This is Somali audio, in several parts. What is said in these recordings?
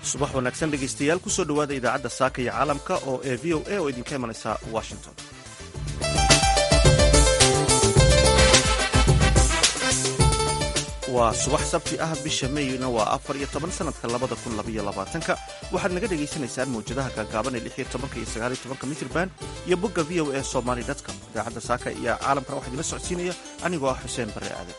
subax wanaagsan dhegaystayaal kusoo dhowaada idaacadda saaka iyo caalamka oo ee v o a oo idinka imanaysa washington waa subax sabti ah bisha meyna waa afar iyo toban sanadka labada kun labaiyo labaatanka waxaad naga dhagaysanaysaan mawjadaha gaagaaban ee lix iyo tobanka iyo sagaal iyo tobanka mitrban iyo bogga v o a somaly dtcom idaacadda saaka iyo caalamkana waxaa idinla socodsiinaya anigoo ah xuseen barre aadan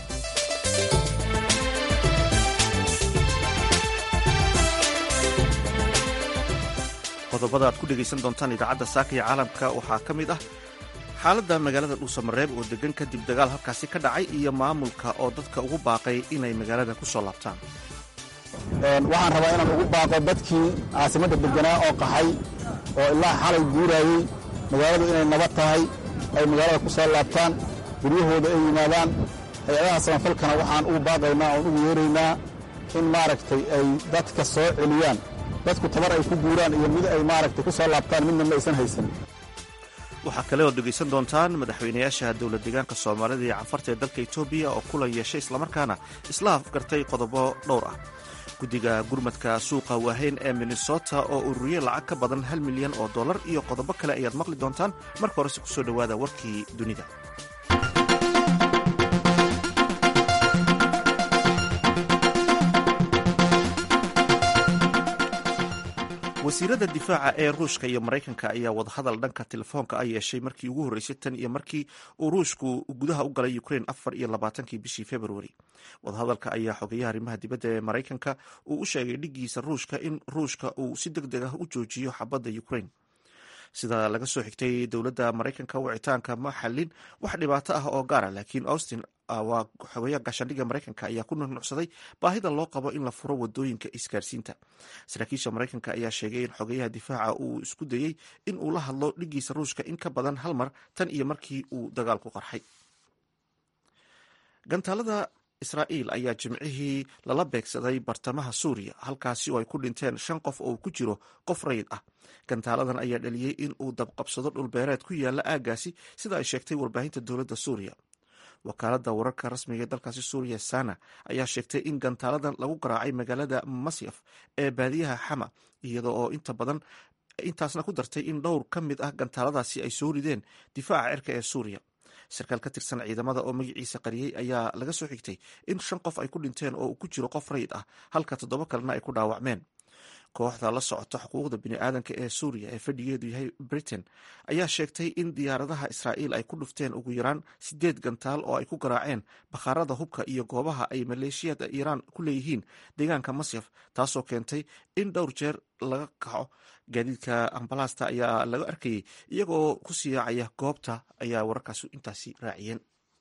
qodobada aad ku dhegaysan doontaan idaacadda saaka iyo caalamka waxaa ka mid ah xaaladda magaalada dhuusamareeb oo degan kadib dagaal halkaasi ka dhacay iyo maamulka oo dadka ugu baaqay inay magaalada ku soo laabtaan waxaan rabaa inaan ugu baaqo dadkii caasimadda deganaa oo qaxay oo ilaa xalay guuraayey magaaladu inay nabad tahay ay magaalada ku soo laabtaan guryahooda ay yimaadaan hay-adaha samafalkana waxaan ugu baaqaynaa oon ugu yeeraynaa in maaragtay ay dadka soo celiyaan dadku tabar ay ku guuraan iyo mid ay maaragtay ku soo laabtaan midna ma aysan haysan waxaa kale ood dhegaysan doontaan madaxweynayaasha dowla deegaanka soomaalida iyo canfarta ee dalka etoobiya oo kulan yeeshay islamarkaana isla afgartay qodobo dhowr ah guddiga gurmadka suuqa waaheyn ee minnesota oo ururiyey lacag ka badan hal milyan oo dollar iyo qodobo kale ayaad maqli doontaan marka horese kusoo dhowaada warkii dunida wasiirada difaaca ee ruushka iyo maraykanka ayaa wadahadal dhanka telefoonka a yeeshay markii ugu horreysay tan iyo markii uu ruushku gudaha u galay ukrain afar iyo labaatankii bishii februari wadahadalka ayaa xogeyaha arrimaha dibadda ee maraykanka uu u sheegay dhigiisa ruushka in ruushka uu si deg deg ah u joojiyo xabadda ukrain sida laga soo xigtay dowladda maraykanka wicitaanka ma xallin wax dhibaato ah oo gaara laakiin austin waa xogeeyaha gaashaandhigga maraykanka ayaa ku nunucsaday baahida loo qabo in la furo wadooyinka isgaarsiinta saraakiisha maraykanka ayaa sheegay in xogeyaha difaaca uu isku dayey in uu la hadlo dhigiisa ruushka in ka badan hal mar tan iyo markii uu dagaalku qarxay gantaalada israa'iil ayaa jimcihii lala beegsaday bartamaha suuriya halkaasi oo ay ku dhinteen shan qof oo ku jiro qof rayid ah gantaaladan ayaa dhaliyey in uu dabqabsado dhulbeereed ku yaala aaggaasi sida ay sheegtay warbaahinta dowladda suuriya wakaaladda wararka rasmiga ee dalkaasi suuriya sana ayaa sheegtay in gantaaladan lagu garaacay magaalada masyaf ee baadiyaha xama iyada oo inta badan intaasna ku dartay in dhowr ka mid ah gantaaladaasi ay soo rideen difaaca cirka ee suuriya sarkaal ka tirsan ciidamada oo magaciisa qariyey ayaa laga soo xigtay in shan qof ay ku dhinteen oo uu ku jiro qof rayid ah halka toddoba kalena ay ku dhaawacmeen kooxda la socota xuquuqda biniaadanka ee suuriya ee fadhigeedu yahay britain ayaa sheegtay in diyaaradaha israa'iil ay ku dhufteen ugu yaraan sideed gantaal oo ay ku garaaceen bakhaarada hubka iyo goobaha ay maleeshiyada iiraan ku leeyihiin deegaanka masyaf taasoo keentay in dhowr jeer laga kaco gaadiidka ambalaasta ayaa laga arkayay iyagoo ku siyaacaya goobta ayaa wararkaas intaasi raaciyeen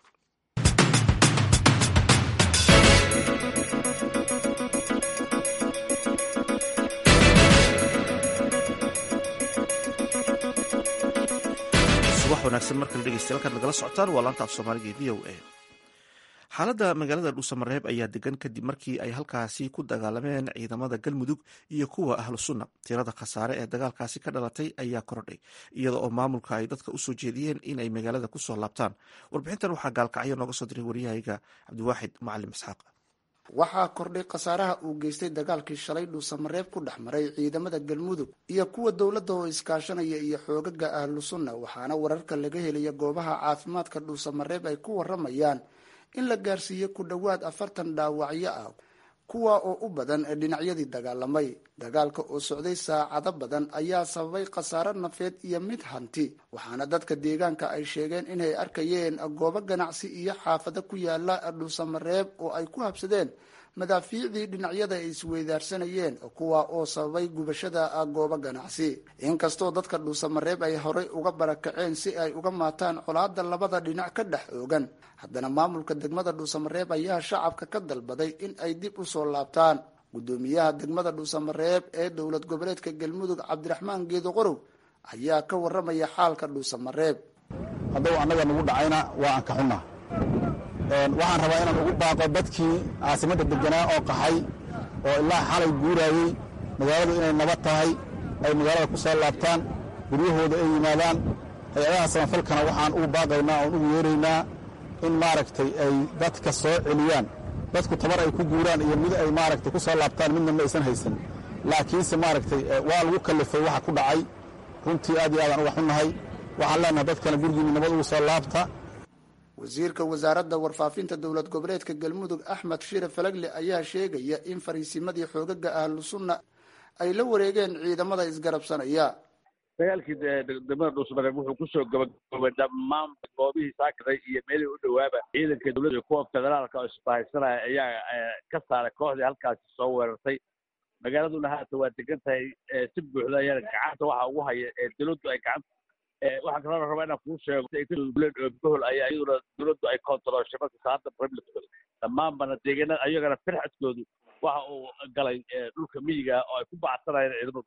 subax wanaagsan markale dhegeystayaal halkaad nagala socotaan waa laanta af soomaaliga ee v o a xaaladda magaalada dhuusamareeb ayaa degan kadib markii ay halkaasi ku dagaalameen ciidamada galmudug iyo kuwa ahlu sunna tirada khasaare ee dagaalkaasi ka dhalatay ayaa korodhay iyada oo maamulka ay dadka usoo jeediyeen inay magaalada kusoo laabtaan warbixintan waxaa gaalkacyo nooga soo diray waryahayga cabdiwaaxid macalim isxaaq waxaa kordhay khasaaraha uu geystay dagaalkii shalay dhuusamareeb ku dhex maray ciidamada galmudug iyo kuwa dowladda oo iskaashanaya iyo xoogaga ahlu sunna waxaana wararka laga helaya goobaha caafimaadka dhuusamareeb ay ku waramayaan in la gaarsiiyey ku dhowaad afartan dhaawacyo ah kuwa oo u badan dhinacyadii dagaalamay dagaalka oo socday saacado badan ayaa sababay khasaare nafeed iyo mid hanti waxaana dadka deegaanka ay sheegeen inay arkayeen goobo ganacsi iyo xaafado ku yaala dhuusamareeb oo ay ku habsadeen madaafiicdii dhinacyada ay isweydaarsanayeen kuwa oo sababay gubashada goobo ganacsi inkastoo dadka dhuusamareeb ay horey uga barakaceen si ay uga maataan colaada labada dhinac ka dhex oogan haddana maamulka degmada dhuusamareeb ayaa shacabka ka dalbaday in ay dib u soo laabtaan guddoomiyaha degmada dhuusamareeb ee dowlad goboleedka galmudug cabdiraxmaan geedo qorow ayaa ka waramaya xaalka dhuusamareeb hadduu annaga nagu dhacayna waa aan ka xunna waxaan rabaa inaan ugu baaqo dadkii caasimadda deganaa oo qaxay oo ilaa xalay guuraayey magaaladu inay nabad tahay ay magaalada ku soo laabtaan guryahooda ay yimaadaan hay-adaha samafalkana waxaan ugu baaqaynaa oon ugu yeeraynaa in maaragtay ay dadka soo celiyaan dadku tabar ay ku guuraan iyo mid ay maaragtay ku soo laabtaan midna ma aysan haysan laakiinse maaragtay waa lagu kallifay waxa ku dhacay runtii aad iyo aadaan uga xunnahay waxaan leenahay dadkana gurigiinni nabad ugu soo laabta wasiirka wasaaradda warfaafinta dowlad goboleedka galmudug axmed shire falagle ayaa sheegaya in fariisimadii xoogaga ahlu sunna ay la wareegeen ciidamada isgarabsanaya dagaalkii degmada dhuusmareeb wuxuu kusoo gabagaboobay dhammaan goobihii saakaray iyo meelihii u dhowaaba ciidanka dowladda iyo kuwa federaalka oo isbahaysanaya ayaa ka saaray kooxdii halkaasi soo weerartay magaaladuna haata waa degan tahay si buuxda ayaana gacanta waxa ugu haya ee dowladdu ay gacanta waxaan kaloo rabaa inaan kuu sheego bohol ayaa iyaduna dowladdu ay kontarooshay marka saada republicooda dhammaanbana deegaanada ayagana firxadkoodu waxa uu galay dhulka miyiga oo ay ku bacsanayeen ciidamadu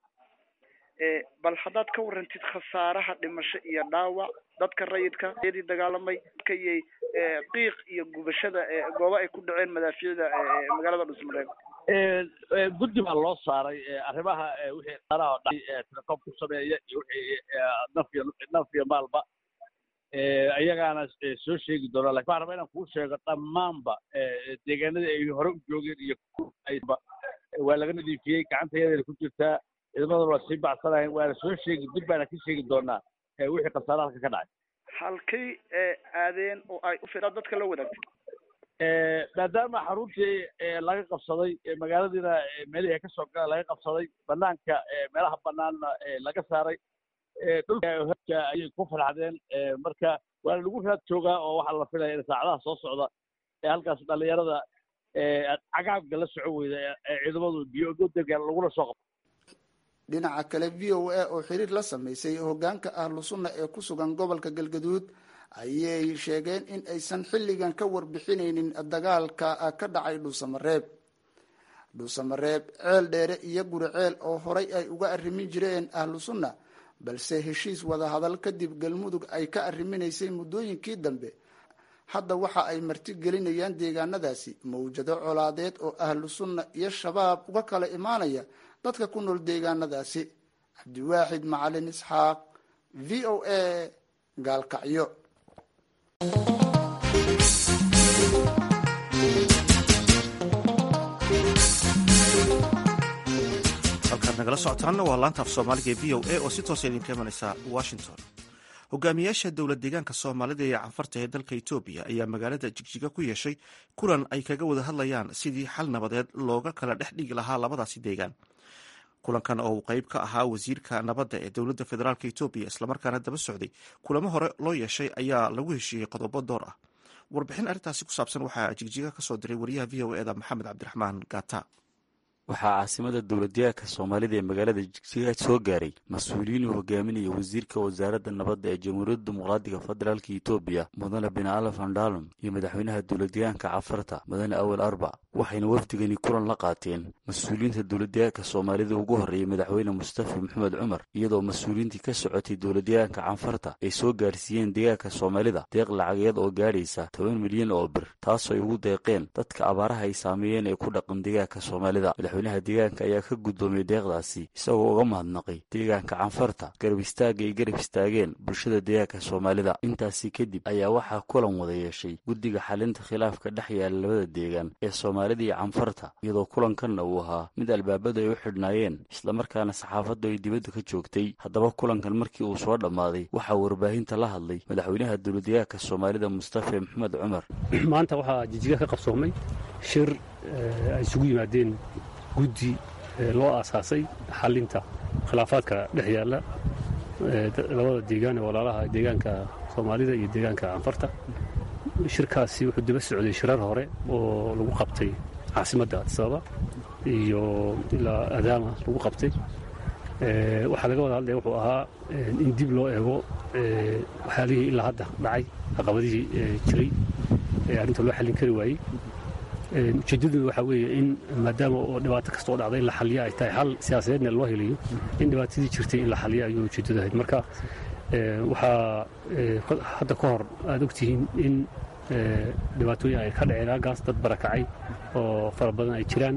bal haddaad ka warantid khasaaraha dhimasho iyo dhaawac dadka rayidka yadii dagaalamay kayay qiiq iyo gubashada goobo ay ku dhaceen madaafiicda magaalada dhusmareeb guddi baa loo saaray arrimaha wixii khasaaraha dhacay telekom ku sameeya iyo wixii naf iyo naf iyo maalba ayagaana soo sheegi doonaa lakin waxaan rabaa inaan kuu sheego dhammaanba deegaanadii ay hore u joogeen iyo ayba waa laga nadiifiyey gacanta yadeena ku jirtaa ciidamaduna waa sii bacsanayen waana soo sheegi dib baana ka sheegi doonaa wixii khasaare halka ka dhacay halkay aadeen oo ay u firaa dadka la wadaagtay maadaama xaruntii laga qabsaday magaaladiina meelihii ka soo gala laga qabsaday banaanka meelaha banaanna laga saaray dhulka ayay ku farxdeen marka waana lagu raad joogaa oo waxaa la filaya in saacadaha soo socda ee halkaas dhalinyarada cagaabka la soco weyda ee ciidamadu biyogodegan lagula soo qabto dhinaca kale v o a oo xiriir la sameysay hogaanka ahlu sunna ee ku sugan gobolka galgaduud ayay sheegeen in aysan xilligan ka warbixinaynin dagaalka ka dhacay dhuusamareeb dhuusamareeb ceel dheere iyo guri ceel oo horay ay uga arrimin jireen ahlu sunna balse heshiis wadahadal kadib galmudug ay ka arriminaysay muddooyinkii dambe hadda waxa ay marti gelinayaan deegaanadaasi mawjado colaadeed oo ahlu sunna iyo shabaab uga kala imaanaya dadka ku nool deegaanadaasi cabdiwaaxid macalin isxaaq v o a gaalkacyo halkaad nagala socotaanna waa laanta af soomaaliga ee v o a oo si toosa idinka imanaysa washington hogaamiyaasha dowlad deegaanka soomaalida iyo canfarta ee dalka etoobiya ayaa magaalada jigjiga ku yeeshay kulan ay kaga wada hadlayaan sidii xal nabadeed looga kala dhex dhigi lahaa labadaasi deegaan kulankan oo uu qeyb ka ahaa wasiirka nabadda ee dowladda federaalk etoobiya islamarkaana daba socday kulamo hore loo yeeshay ayaa lagu heshiiyey qodobo door ah warbixin arrintaasi ku saabsan waxaa jigjiga kasoo diray wariyaha v o eda maxamed cabdiraxmaan gata waxaa caasimada dowladdeegaanka soomaalida ee magaalada jigjiga soo gaaray mas-uuliyiin uu hogaaminaya wasiirka wasaaradda nabadda ee jamhuuriyadda dimuqraadiga federaalka etoobiya mudane bin ali vandalon iyo madaxweynaha dowladdeegaanka cafarta mudane awel arba waxayna wafdigani kulan la qaateen mas-uuliyiinta dowladdeegaanka soomaalida ugu horreeyay madaxweyne mustafa maxamed cumar iyadoo mas-uuliyiintii ka socotay dowladdeegaanka canfarta ay soo gaarsiiyeen deegaanka soomaalida deeq lacageed oo gaadhaysa toban milyan oo bir taasoo ay ugu deeqeen dadka abaaraha ay saameeyeen ee ku dhaqan deegaanka soomaalida madaxweynaha deegaanka ayaa ka guddoomiyey deeqdaasi isagoo uga mahadnaqay deegaanka canfarta garab istaagga ay garab istaageen bulshada deegaanka soomaalida intaasi kadib ayaa waxaa kulan wada yeeshay guddiga xalinta khilaafka dhex yaala labada deegaan ee soomaalida iyo canfarta iyadoo kulankanna uu ahaa mid albaabadu ay u xidhnaayeen islamarkaana saxaafaddu ay dibadda ka joogtay haddaba kulankan markii uu soo dhammaaday waxaa warbaahinta la hadlay madaxweynaha dowladdeegaanka soomaalida mustafa maxamed cumar maanta waxaa jijiga ka qabsoomay shir ay isugu yimaadeen guddi loo aasaasay xalinta khilaafaadka dhex yaalla labada deegaan ee walaalaha deegaanka soomaalida iyo deegaanka canfarta shirkaasi wuxuu daba socday shirar hore oo lagu qabtay caasimadda adisababa iyo ilaa adaama lagu qabtay waxaa laga wada hadlaya wuxuu ahaa in dib loo eego waxyaalihii ilaa hadda dhacay caqabadihii jiray ee arrinta loo xallin kari waayey ujeeddaduna waxaa weeye in maadaama oo dhibaato kasta oo dhacda in la xaliyo ay tahay xal siyaasadeedna loo helayo in dhibaatadii jirtay in la xaliyo ayuu ujeeddadu ahayd marka waxaa hadda ka hor aada ogtihiin in dhibaatooyin ay ka dhaceen halkaas dad barakacay oo fara badan ay jiraan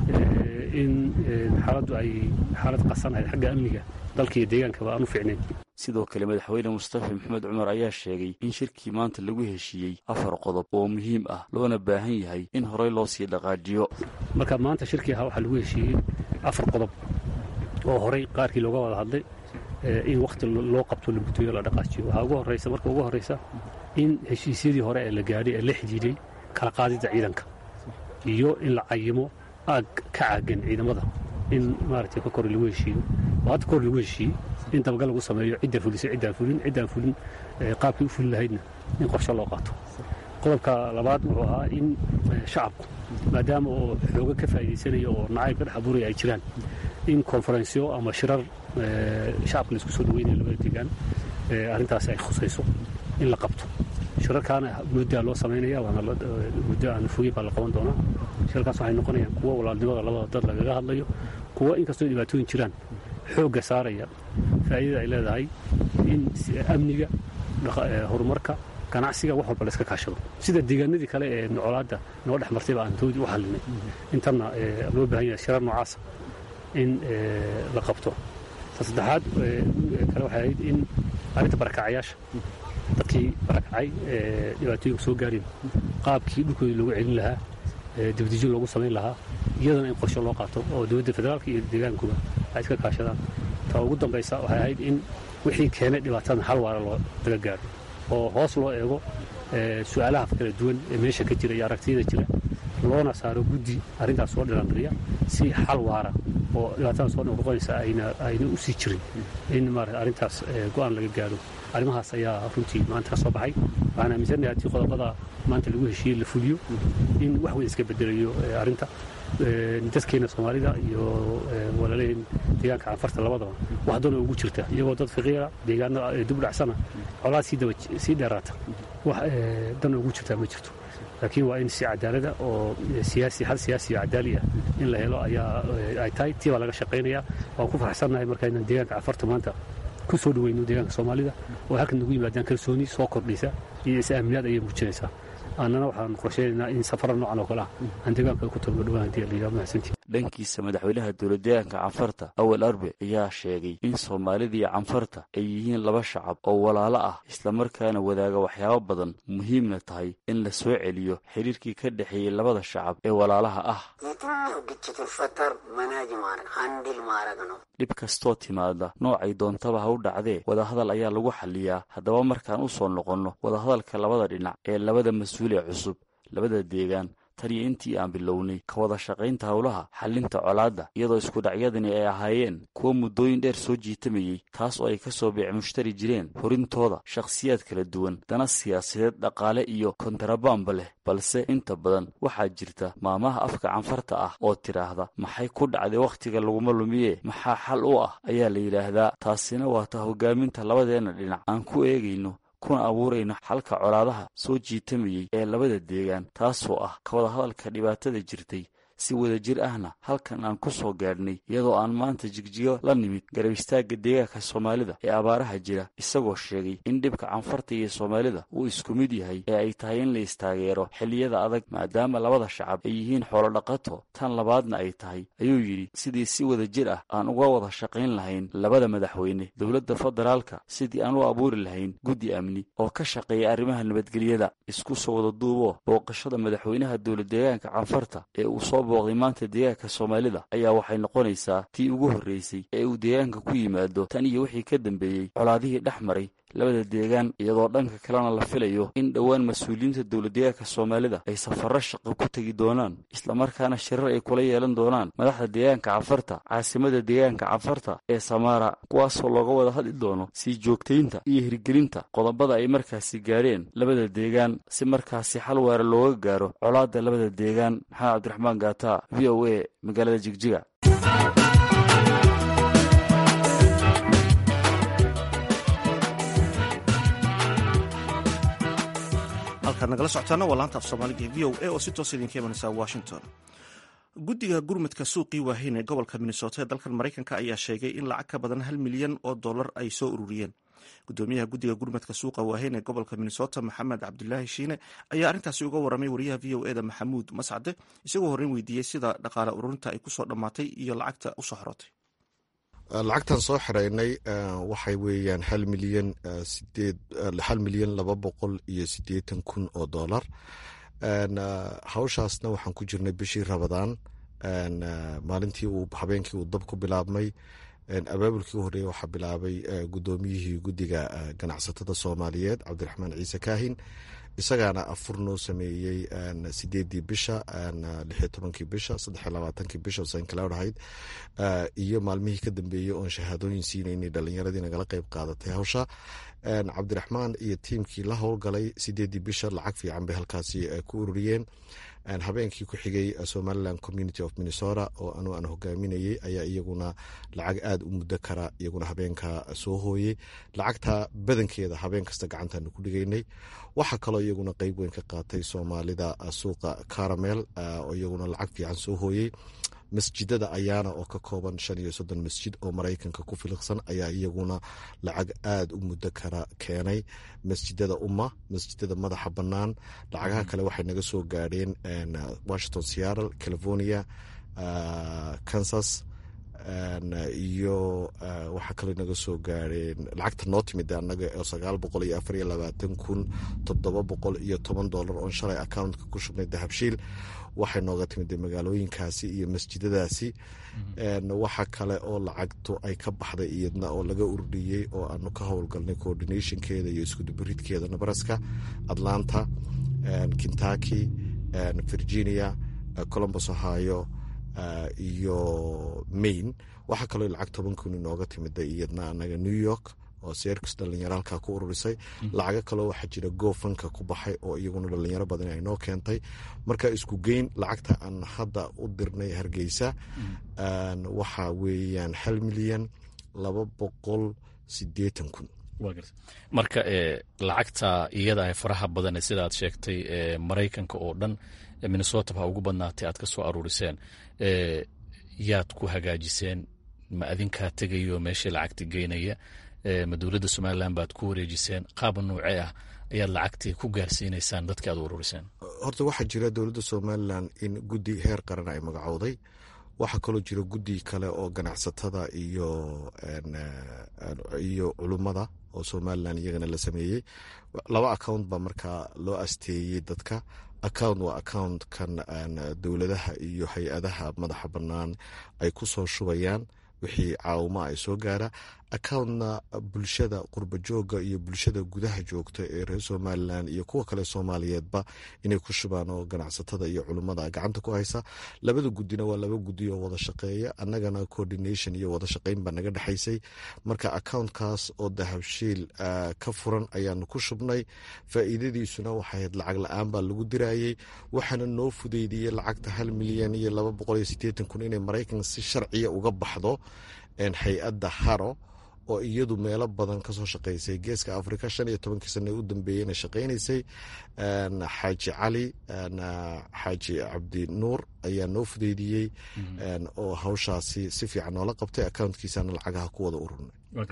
in xaaladdu ay xaalad qasan ahayd xagga amniga dalka iyo deegaankaba aan u fiicnayn sidoo kale madaxweyne mustafa maxamed cumar ayaa sheegay in shirkii maanta lagu heshiiyey afar qodob oo muhiim ah loona baahan yahay in horey loo sii dhaqaajiyo marka maanta shirkii ahaa waxaa lagu heshiiyey afar qodob oo horey qaarkii looga wada hadlay in wakhti loo qabto la guteeyo la dhaqaajiyo waxaa ugu horraysa marka ugu horraysa in heshiisyadii hore ee la gaadhay ee la xidhiidhay kala qaadidda ciidanka iyo in la cayimo aag ka caagan ciidamada in maaragtay ka kor lagu heshiiyo oo hadda kor lagu heshiiyey in dabagal lagu sameeyo cidda fulisay ciddaan fulin ciddaan fulin qaabkii u fuli lahaydna in qorshe loo qaato qodobka labaad wuxuu ahaa in shacabku maadaama oo xooga ka faa'iidaysanaya oo nacayb ka dhex abuuraya ay jiraan in konferensyo ama shirar shacabka laisku soo dhaweynaya labada deegaan arrintaasi ay khusayso in la qabto shirarkaana muddaa loo samaynaya waana muddo aan fogey baa la qaban doonaa shirarkaas waxay noqonayaan kuwo walaalnimada labada dad lagaga hadlayo kuwo inkastoo dhibaatooyin jiraan xoogga saaraya faa'iidada ay leedahay in amniga horumarka ganacsiga wax walba la iska kaashado sida deegaanadii kale ee nocolaadda noo dhex martayba aan toodii u xallinay intanna loo baahan yahay shirar noocaasa in la qabto ta saddexaad kale waxay ahayd in arrinta barakacyaasha dadkii barakacay ee dhibaatooyinka soo gaareen qaabkii dhulkoodii loogu celin lahaa dibadejin loogu samayn lahaa iyadana in qorshe loo qaato oo dowladda federaalka iyo deegaankuba ay iska kaashadaan ta ugu dambaysa waxay ahayd in wixii keenay dhibaatadan hal waara loo daga gaadho oo hoos loo eego su-aalaha kala duwan ee meesha ka jira iyo aragtiyada jira loona saaro guddi arrintaas soo dhilandiriya si xal waara oo dhibaatada soo noqnoqonaysa ayna u sii jirin in maarata arrintaas go'aan laga gaadho arrimahaas ayaa runtii maanta ka soo baxay waxaan aaminsanahay haddii qodobada maanta lagu heshiiyey la fuliyo in wax weyn iska bedelayo arrinta dadkeena soomaalida iyo walaalaheen deegaanka canfarta labadaba wax dana ugu jirta iyagoo dad faqiira deegaano dib dhacsana colaad sii dheeraata wax dan ugu jirtaa ma jirto laakiin waa in si cadaalada oo siyaasi hal siyaasi oo cadaali ah in la helo ayaa ay tahay tii baa laga shaqaynaya waan ku faraxsannahay markaynan deegaanka canfarta maanta ku soo dhaweyno deegaanka soomaalida oo halkan nagu yimaadaan kalsooni soo kordhaysa iyo is-aaminaad ayay muujinaysaa annana waxaan qorsheynaynaa in safara noocan oo kale ah aan deegaanka ku tagno dhawaan hadii layidhaha mahadsantii dhankiisa madaxweynaha dowladdeegaanka canfarta awal arbe ayaa sheegay in soomaalida iyo canfarta ay yihiin laba shacab oo walaalo ah islamarkaana wadaaga waxyaabo badan muhiimna tahay in la soo celiyo xiriirkii ka dhexeeyey labada shacab ee walaalaha ah dhib kastoo timaada noocay doontaba ha u dhacdee wadahadal ayaa lagu xaliyaa haddaba markaan u soo noqonno wadahadalka labada dhinac ee labada mas-uul ee cusub labada deegaan tan iyo intii aan bilownay ka wada shaqaynta howlaha xallinta colaadda iyadoo iskudhacyadani ay ahaayeen kuwo muddooyin dheer soo jiitamayey taas oo ay ka soo beec mushtari jireen horintooda shakhsiyaad kala duwan dana siyaasadeed dhaqaale iyo kontarabaanba leh balse inta badan waxaa jirta maamaha afka canfarta ah oo tidhaahda maxay ku dhacday wakhtiga laguma lumiye maxaa xal u ah ayaa la yidhaahdaa taasina waa ta hogaaminta labadeenna dhinac aan ku eegayno kuna abuurayno xalka colaadaha soo jiitamayey ee labada deegaan taasoo ah ka wada hadalka dhibaatada jirtay si wadajir ahna halkan aan ku soo gaadhnay iyadoo aan maanta jigjigo la nimid garab istaagga deegaanka soomaalida ee abaaraha jira isagoo sheegay in dhibka canfarta iyo soomaalida uu isku mid yahay ee ay tahay in la istaageero xilliyada adag maadaama labada shacab ay yihiin xoolodhaqato tan labaadna ay tahay ayuu yidhi sidii si wadajir ah aan uga wada shaqayn lahayn labada madaxweyne dowladda federaalka sidii aan u abuuri lahayn guddi amni oo ka shaqeeya arrimaha nabadgelyada isku soo wada duuboo booqashada madaxweynaha dowladdeegaanka canfarta ee uu soo booqday maanta deegaanka soomaalida ayaa waxay noqonaysaa tii ugu horreysay ee uu deegaanka ku yimaado tan iyo wixii ka dambeeyey colaadihii dhex maray labada deegaan iyadoo dhanka kalena la filayo in dhowaan mas-uuliyiinta dowladdeegaanka soomaalida ay safarro shaqo ku tegi doonaan islamarkaana shirar ay kula yeelan doonaan madaxda deegaanka canfarta caasimada deegaanka canfarta ee samaara kuwaasoo looga wada hadli doono sii joogtaynta iyo hirgelinta qodobada ay markaasi gaadheen labada deegaan si markaasi xal waara looga gaaro colaadda labada deegaan maxamed cabdiraxmaan gaata v o a magaalada jigjiga halkaad nagala socotaana waa laanta af soomaaliga ee v o a oo si toos idinka imanaysa washington guddiga gurmadka suuqii waaheyn ee gobolka minnesota ee dalkan maraykanka ayaa sheegay in lacag ka badan hal milyan oo dollar ay soo ururiyeen gudoomiyaha guddiga gurmadka suuqa waaheyn ee gobolka minnesota maxamed cabdulaahi shiine ayaa arrintaasi uga waramay wariyaha v o eda maxamuud mascade isagoo horreyn weydiiyey sida dhaqaale ururinta ay kusoo dhammaatay iyo lacagta usoo xorotay lacagtan soo xiraynay waxay weeyaan hal milyan sideed hal milyan laba boqol iyo siddeetan kun oo dollar hawshaasna waxaan ku jirnay bishii rabadaan maalintii uu habeenkii uu dab ku bilaabmay abaabulkii u horreeyey waxaa bilaabay guddoomiyihii guddiga ganacsatada soomaaliyeed cabdiraxmaan ciise kaahin isagaana afur noo sameeyey sideedii bisha lixiyo tobankii bisha saddexiyo labaatankii bisha sankaloud ahayd iyo maalmihii ka dambeeyey oon shahaadooyin siinaynay dhalinyaradii nagala qeyb qaadatay hawsha cabdiraxmaan iyo tiimkii la howlgalay sideedii bisha lacag fiican bay halkaasi ku ururiyeen habeenkii ku xigay somaliland community of minnesota oo anu aan hogaaminayey ayaa iyaguna lacag aada u muddo kara iyaguna habeenka soo hooyey lacagta badankeeda habeen kasta gacantaanu ku dhigaynay waxaa kaloo iyaguna qeyb weyn ka qaatay soomaalida suuqa caramel oo iyaguna lacag fiican soo hooyey masjidada ayaana oo ka kooban shan iyo soddon masjid oo maraykanka ku filiqsan ayaa iyaguna lacag aada u muddo kara keenay masjidada umma masjidada madaxa bannaan lacagaha kale waxay naga soo gaadheen washington seattle california kansas iyo waxaa kaloo naga soo gaareen lacagta noo timid anaga oo sagaal boqol iyo afar iyo labaatan kun toddoba boqol iyo toban dollar oon shalay accountka ku shubnay dahabshiil waxay nooga timid magaalooyinkaasi iyo masjidadaasi waxa kale oo lacagtu ay ka baxday iyadna oo laga ururiyey oo aanu ka howlgalnay coordinationkeeda iyo iskudubaridkeeda nebraska atlanta kentucky virginia columbus ohio iyo maine waxaa kaloo lacag toban kun inooga timida iyadna anaga new york oo seerkus dhalinyaro halkaa ku ururisay lacago kaloo waxaa jira goofanka ku baxay oo iyaguna dhalinyaro badan ay noo keentay marka isku geyn lacagta aan hadda u dirnay hargeysa waxaa weeyaan hal milyan laba boqol sideetan kun marka lacagta iyada faraha badan sidaad sheegtay maraykanka oo dhan minnesota ha ugu badnaatay aad ka soo aruuriseen yaad ku hagaajiseen ma adinkaa tegayo meeshii lacagta geynaya ma dowladda somalilan baad ku wareejiseen qaaba noocee ah ayaad lacagtii ku gaarsiinaysaan dadka aad ururiseen horta waxaa jira dowladda somalilan in guddi heer qaran ay magacowday waxaa kaloo jira guddi kale oo ganacsatada iyo iyo culummada oo somalilan iyagana la sameeyey laba account baa markaa loo asteeyey dadka account waa accountkan dowladaha iyo hay-adaha madaxa bannaan ay ku soo shubayaan wixii caawima ay soo gaara accountna bulshada qurba jooga iyo bulshada gudaha joogta ee reer somalilan iyo kuwa kale soomaaliyeedba inay ku shubaan oo ganacsatada iyo culummada gacanta ku haysa labada guddina waa laba guddi oo wada shaqeeya annagana coordination iyo wada shaqeyn baa naga dhexaysay marka accountkaas oo dahabshiil ka furan ayaanu ku shubnay faa'iidadiisuna waxayd lacag la-aan baa lagu dirayey waxaana noo fudeydiyey lacagta hal milyan iyo laba boqol iyo sideetan kun inay maraykan si sharciya uga baxdo hay-adda haro oo iyadu meelo badan kasoo shaqeysay geeska africa shan iyo tobankii sana u dambeeyeyna shaqeynaysay xaaji cali xaaji cabdi nuur ayaa noo fudeydiyey oo hawshaasi si fiican noola qabtay accountkiisana lacagaha ku wada ururnay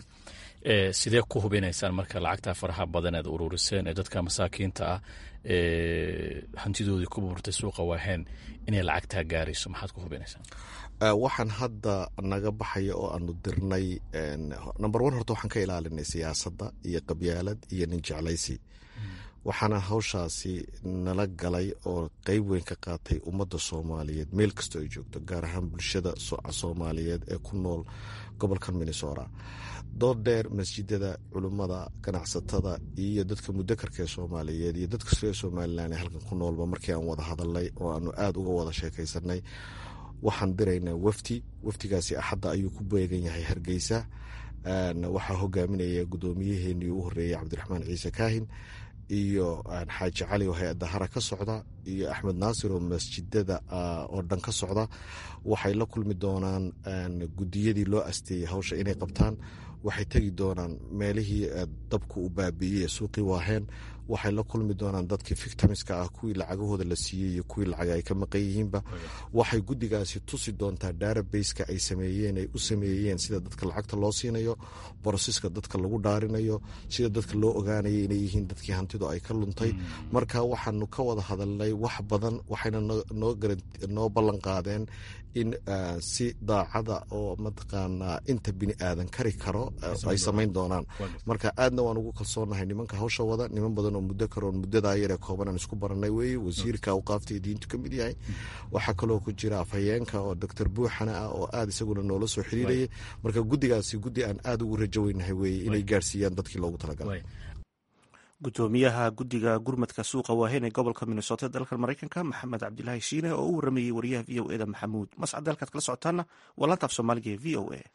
sidee ku hubinaysaan marka lacagta faraha badan eed ururiseen ee dadka masaakiinta ah ee hantidoodii ku buurtay suuqa waaheen inay lacagtaa gaarayso maxaad ku hubinaysaan waxaan hadda naga baxaya oo aanu dirnay number one horta waxaan ka ilaalinay siyaasadda iyo qabyaalad iyo nin jeclaysi waxaana hawshaasi nala galay oo qeyb weyn ka qaatay ummadda soomaaliyeed meel kastoo ay joogto gaar ahaan bulshada soomaaliyeed ee ku nool gobolkan minnesota dood dheer masjidada culummada ganacsatada iyo dadka mudakarka ee soomaaliyeed iyo dadka reer somalilan ee halkan ku noolba markii aan wada hadalnay oo aanu aada uga wada sheekaysanay waxaan diraynaa wafti waftigaasi axadda ayuu ku beegan yahay hargeysa waxaa hogaaminaya guddoomiyaheenii u horeeyey cabdiraxmaan ciise kaahin iyo xaaji cali oo hay-adda hara ka socda iyo axmed naasir oo masjidada oo dhan ka socda waxay la kulmi doonaan gudiyadii loo asteeyey hawsha inay qabtaan waxay tegi doonaan meelihii dabku u baabiiyey suuqii waaheen waxay la kulmi doonaan dadkii victimska ah kuwii lacagahooda la siiyey iyo kuwii lacaga ay ka maqan yihiinba waxay guddigaasi tusi doontaa databaseka ay sameeyeen ay u sameeyeen sida dadka lacagta loo siinayo borosiska dadka lagu dhaarinayo sida dadka loo ogaanaya inay yihiin dadkii hantidu ay ka luntay marka waxaanu ka wada hadalnay wax badan waxayna noo ballan qaadeen in si daacada oo mataqaanaa inta bini aadan kari karo ay samayn doonaan marka aadna waan ugu kalsoonahay nimanka hawsha wada niman badan oo muddo karoon muddadaa yaree kooban aan isku baranay weeye wasiirka awqaafta iyo diintu ka mid yahay waxaa kaloo ku jira afhayeenka oo doctor buuxana ah oo aad isaguna noola soo xiriirayay marka guddigaasi guddi aan aada ugu rajo weynahay weeye inay gaarsiiyaan dadkii loogu talagalay gudoomiyaha guddiga gurmadka suuqa waahen ee gobolka minnesota dalka maraykanka maxamed cabdilaahi shiine oo u waramayey wariyaha v o eda maxamuud mascad halkaad kala socotaana waa laantaaf soomaaliga ee v o a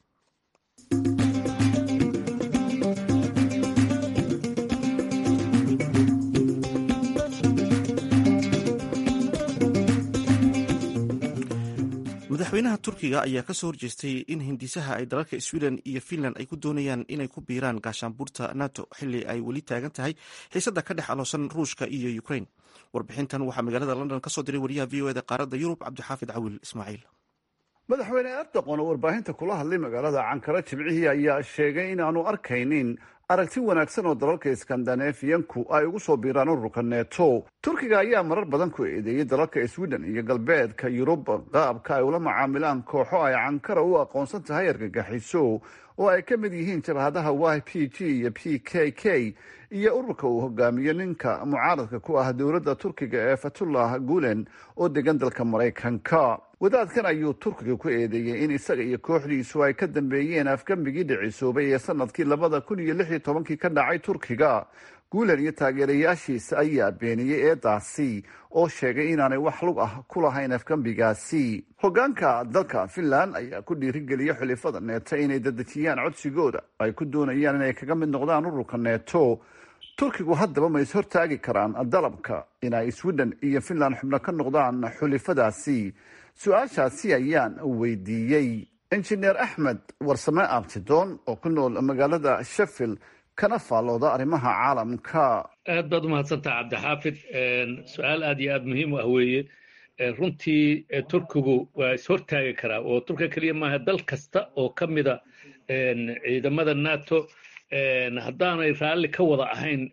madaxweynaha turkiga ayaa kasoo horjeestay in hindisaha ay dalalka sweden iyo finland ay ku doonayaan inay ku biiraan gaashaanbuurta nato xili ay weli taagan tahay xiisada ka dhex aloosan ruushka iyo ukraine warbixintan waxaa magaalada london kasoo diray wariyaha v o eda qaaradda yurub cabdixaafid cawil ismaaciil madaxweyne erdoqon oo warbaahinta kula hadlay magaalada cankara jimcihii ayaa sheegay inaanu arkaynin aragti wanaagsan oo dalalka iskandanafiyanku ay ugu soo biiraan ururka neto turkiga ayaa marar badan ku eedeeyey dalalka sweden iyo galbeedka yurub qaabka ay ula macaamilaan kooxo ay cankara u aqoonsan tahay argagaxiso oo ay ka mid yihiin jabhadaha y p g iyo p k k iyo ururka uu hogaamiyo ninka mucaaradka ku ah dowladda turkiga ee fatullah gulen oo degan dalka maraykanka wadaadkan ayuu turkiga ku eedeeyey in isaga iyo kooxdiisu ay ka dambeeyeen afgambigii dhicisoobay ee sanadkii labada kun iyo lix iyo tobankii ka dhacay turkiga guulan iyo taageerayaashiisa ayaa beeniyey eedaasi oo sheegay inaanay wax lug ah ku lahayn afgambigaasi hogaanka dalka finland ayaa ku dhiirigeliyay xulifada neeto inay dadejiyaan codsigooda ay ku doonayaan inay kaga mid noqdaan ururka neeto turkigu haddaba ma is hortaagi karaan dalabka inay sweden iyo finland xubno ka noqdaan xulifadaasi su-aashaasi ayaan weydiiyey injineer axmed warsame abtidoon oo ku nool magaalada sheffield kana faallooda arrimaha caalamka aad baad umahadsantaha cabdixaafid su-aal aad iyo aad muhiim u ah weeye runtii turkigu waa ishortaagi karaa oo turkiga keliya maaha dal kasta oo ka mida ciidamada nato haddaanay raalli ka wada ahayn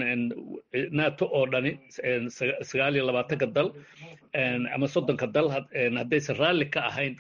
nato oo dhani sagaal iyo labaatanka dal ama soddonka dal haddaysan raalli ka ahayn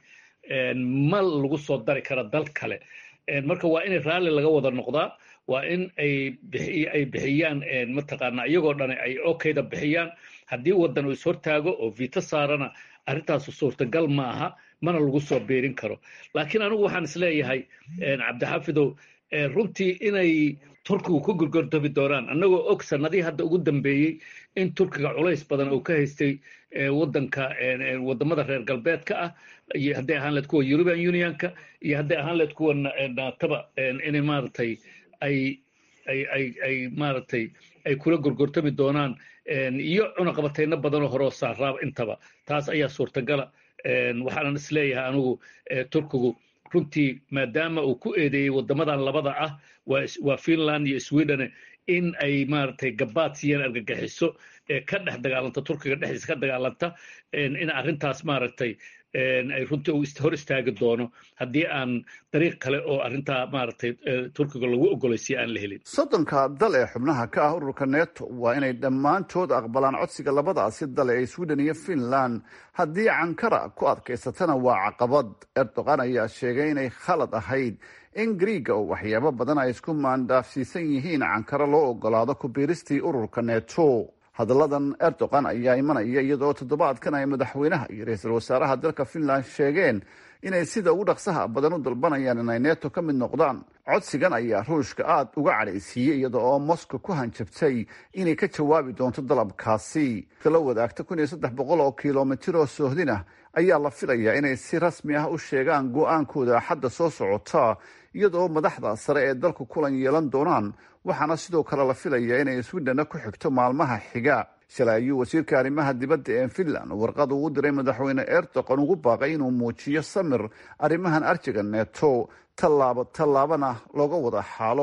ma lagu soo dari kara dal kale marka waa in raalli laga wada noqdaa waa in ay ay bixiyaan mataqaana iyagoo dhani ay okayda bixiyaan haddii wadan uu ishortaago oo vito saarana arrintaasu suurtagal ma aha mana lagu soo biirin karo laakiin anigu waxaan isleeyahay cabdixaafidow runtii inay turkigu ku gorgordabi doonaan annagoo og sanadihii hadda ugu dambeeyey in turkiga culays badan uu ka haystay wadanka wadamada reer galbeedka ah iyo hadday ahaan leed kuwa european unionka iyo hadday ahaan leed kuwa naataba inay maaragtay ay ay ay ay maaragtay ay kula gorgortami doonaan iyo cunaqabatayno badanoo horeo saaraaba intaba taas ayaa suurtagala waxaanan isleeyahay anigu turkigu runtii maadaama uu ku eedeeyey wadamadan labada ah waa finland iyo sweden in ay maaragtay gabaad siiyaan argagixiso ee ka dhex dagaalanta turkiga dhexdiisa ka dagaalanta in arrintaas maaragtay ay runtii hor istaagi doono haddii aan dariiq kale oo arrintaa maaragtay turkiga lagu ogolaysiya aan la helin soddonka dal ee xubnaha ka ah ururka neto waa inay dhammaantood aqbalaan codsiga labadaasi dal ee sweden iyo finland haddii cankara ku adkaysatana waa caqabad erdogan ayaa sheegay inay khalad ahayd in griiga oo waxyaabo badan ay isku maandhaafsiisan yihiin cankara loo ogolaado ku biiristii ururka neto hadalladan erdogan ayaa imanaya iyadoo toddobaadkan ay madaxweynaha iyo ra-iisul wasaaraha dalka finland sheegeen inay sida ugu dhaqsaha badan u dalbanayaan inay neto ka mid noqdaan codsigan ayaa ruushka aada uga cadhaysiiyey iyada oo moscow ku hanjabtay inay ka jawaabi doonto dalabkaasi kala wadaagta kun iyo saddex boqol oo kilomitir oo soohdinah ayaa la filayaa inay si rasmi ah u sheegaan go-aankooda axadda soo socota iyadoo madaxda sare ee dalku kulan yeelan doonaan waxaana sidoo kale la filayaa inay swidhenna ku xigto maalmaha xiga shalay ayuu wasiirka arrimaha dibadda ee finland warqad uu u diray madaxweyne erdogan ugu baaqay inuu muujiyo samir arrimahan arjiga neto tallaabo tallaabana looga wada xaalo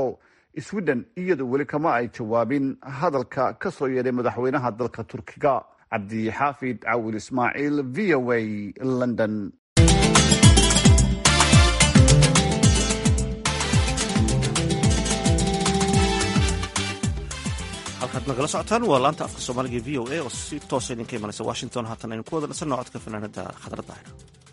sweden iyadu weli kama ay jawaabin hadalka ka soo yeedhay madaxweynaha dalka turkiga cabdixaafid cawil ismaaciil v o a london halkaad nagala socotaan waa laanta afka soomaaliga v o a oo si toosa idinka imanaysa washington haatan aynu ku wada dhansanno codka fanaanada khadra daahir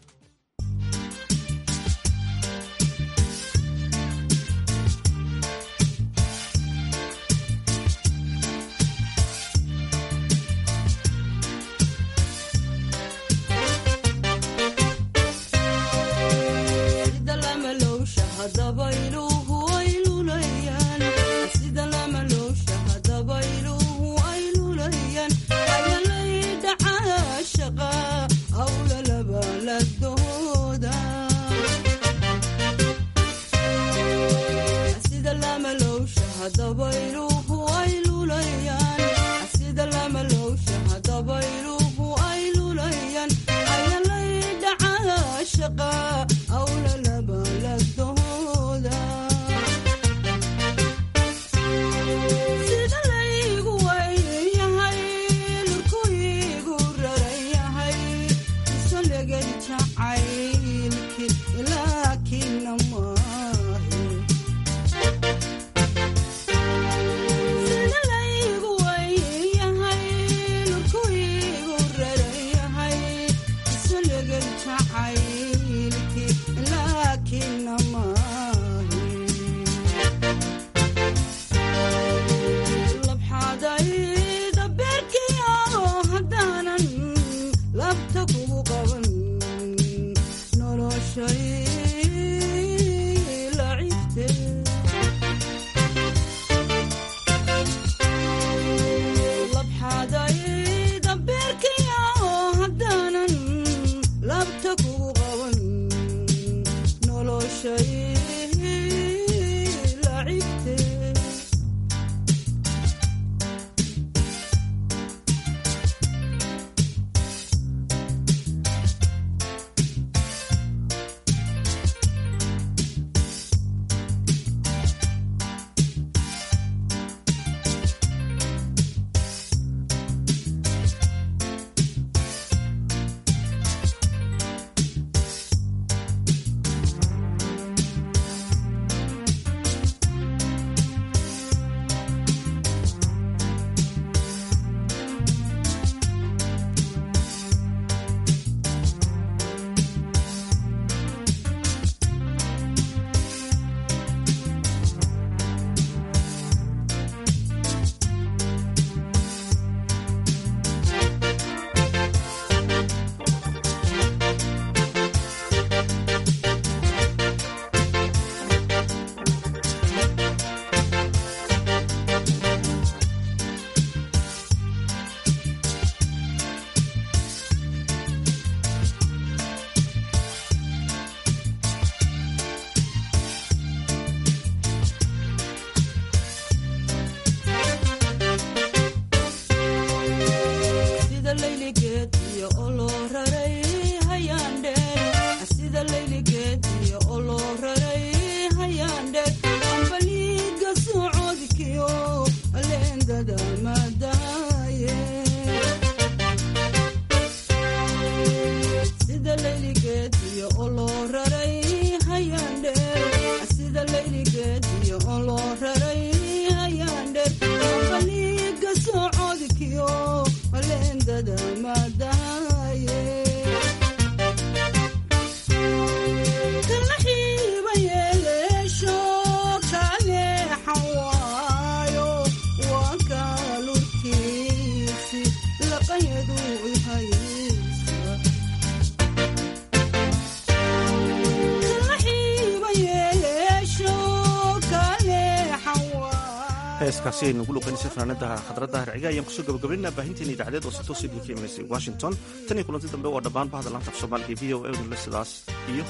heeskaasi aynu ugu luqaynaysa fanaanada khadradda harciga ayaan kusoo gabagabaynaa baahinteena idaacadeed oo si toos idinka imaneysay washington tan iyo kulanti dambe waa dhammaan bahda laanta af soomaaliga v o e le sidaas iyo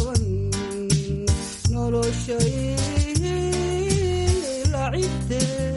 nabadgelya